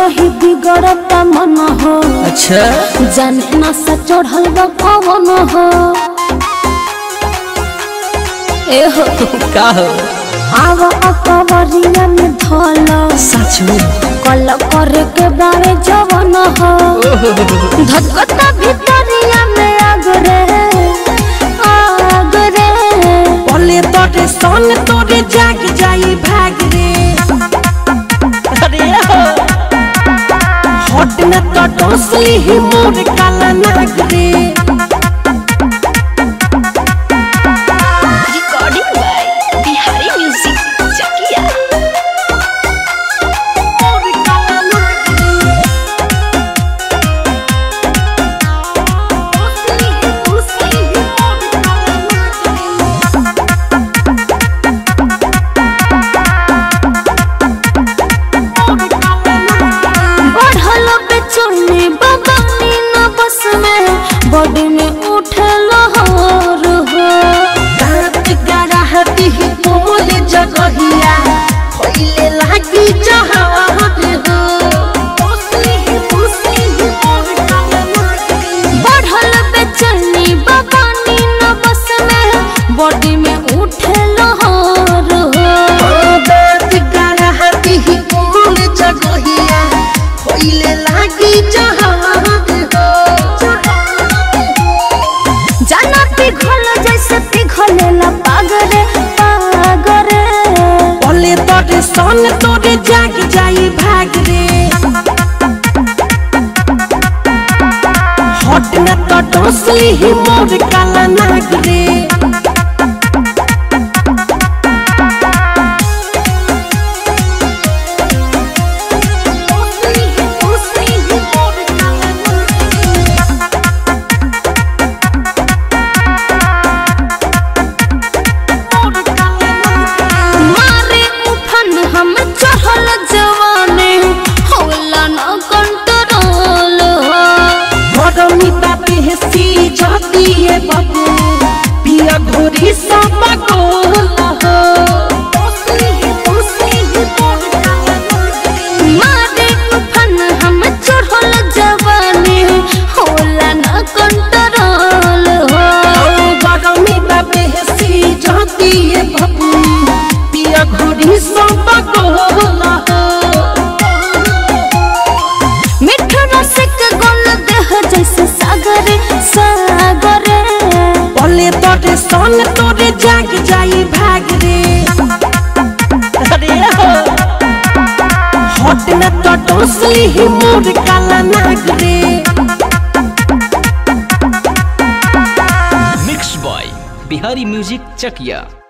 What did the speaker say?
रही बिगड़ता मन हो अच्छा जाने न सा चढ़ल बा पवन हो ए हो का हो आव अकबरिया में धल सच में कल करे के बारे जवन हो धकता भितरिया में आगरे आगरे पले तोरे सन तोरे जाग जाई भाग रे अरे हो हट न तो डोसली ही मोर काला नाग रे Recording by Bihari Music Chakia. मोर काला नाग रे डोसली ही डोसली ही मोर काला नाग रे मोर काला नाग रे बढ़ल बेचैनी बगानी न बस में बॉडी में उठल हर हो दांत गड़ाहती ही कोमल जगहिया होइले लागी जहान हो ओसली ही ओसली ही मोर काला नाग बढ़ल बेचैनी बगानी न बस में बॉडी में उठल हर हो दांत गड़ाहती ही कोमल जगहिया होइले लागी जहान हो जाना पिघल जैसे पिघलेला पागरे पागरे पले तोरे सन तोरे जाग जाई भाग रे हट न तो डोसली ही मोर काला नाग रे मारे उफन हम चढ़ल जवाने होला न कंट्रोल हो गरमी बापे सी जाती है बाबू पिया घोरी सब गोल हो मारे उफन हम चढ़ल जवाने होला न कंट्रोल हो गरमी बापे सी जाती है बाबू पिया घोरी सब गोल हो मिठ रसिक गोल देह जैसे सागर सागर पले तोरे सन तोरे जाग जाई भाग रे अरे हो हट न तो डोसली ही मोर काला नाग रे मिक्स बॉय बिहारी म्यूजिक चकिया